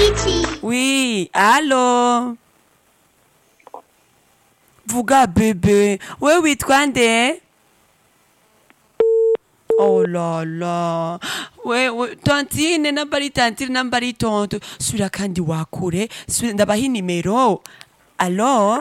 Oui, allô Vuga bebe, we witwa nde? Oh la la, we, we tantine namba ari tantine namba ari tonto, subira kandi wakure, subira ndabaha inimero. Allô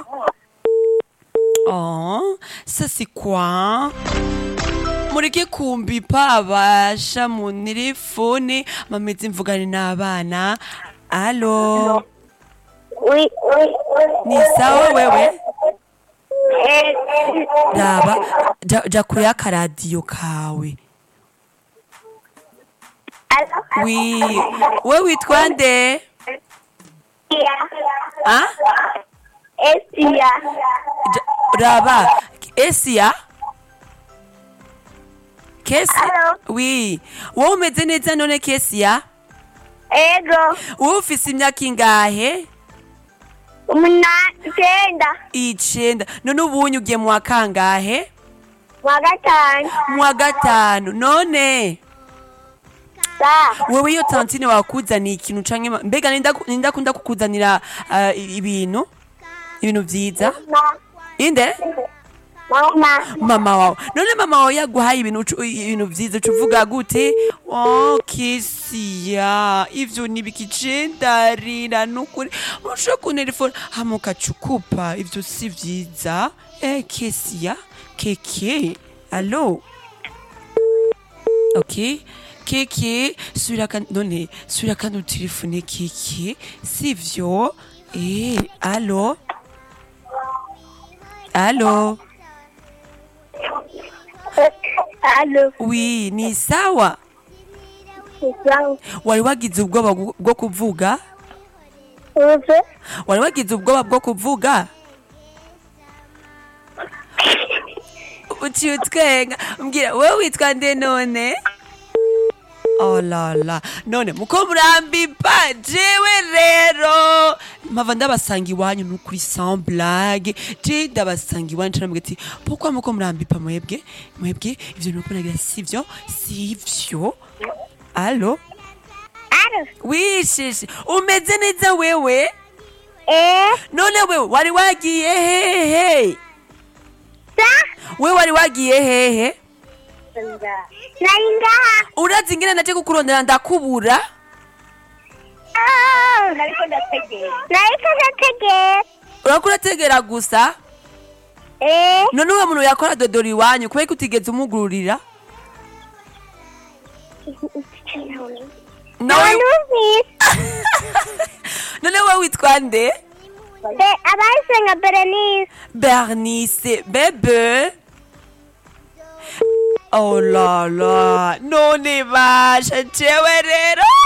Oh, ça c'est quoi mureke kumbipa abasha mu telefone mameze mvugane n'abana alo Oui, oui, ni sawa wewe Eh, raba ja, ja kure akaradiyo kawe alors, wi we witwa nde Sia. ah? Esia. Ja- raba esia kesi Alo. wi wowe umeze neza none kesia Ego. wowe ufise imyaka ingahe Umunani. Icyenda. icenda none ubunye ugiye mu wa kangahe Mu wa gatanu. mu wa gatanu none Sa. wewe iyo tantine wakuzaniye ikintu canke ma- mbega ninda ninda kunda kukuzanira ah, i- ibintu ibintu vyiza Ma. inde Mama. mama wawe none mama wawe yaguhaye ibintu ucu- ibintu vyiza uca uvuga gute oh kesiya ivyo nibikije ndarira nukuri urusha kuntelefona hama ukaca ukupa ivyo si vyiza eh kesiya keke alo ok keke subira kandi none subira kandi utelefone keke sivyo eh alo alo Alo. wi ni sawa Sawa. wari wagize ubwoba bwo- bwo kuvuga Uve. wari wagize ubwoba bwo kuvuga uciye utwenga mbwira wowe witwa nde none oh la la none muko murambipa jewe rero mpava ndabasanga iwanyu nukuri sans blague je ndabasanga iwanyu canambwira ati pourquoi muko murambipa mwebwe mwebwe ivyo nuko nagira sivyo sivyo alo Alo. wishishe umeze neza wewe Eh. none wewe wari wagiye hehe Sa. we wari wagiye hehe Nari ngaha. urazi ingene naje kukurondera ndakubura Ah. Nariko ndategera. Nariko ndategera. urako urategera gusa Eh. none uwo muntu yakora dodora iwanyu kubera ko utigeze umugururira nawe Numvise. none we witwa nde Be abahise nka Berenice. bernice bebe oh la la none basha jewe rero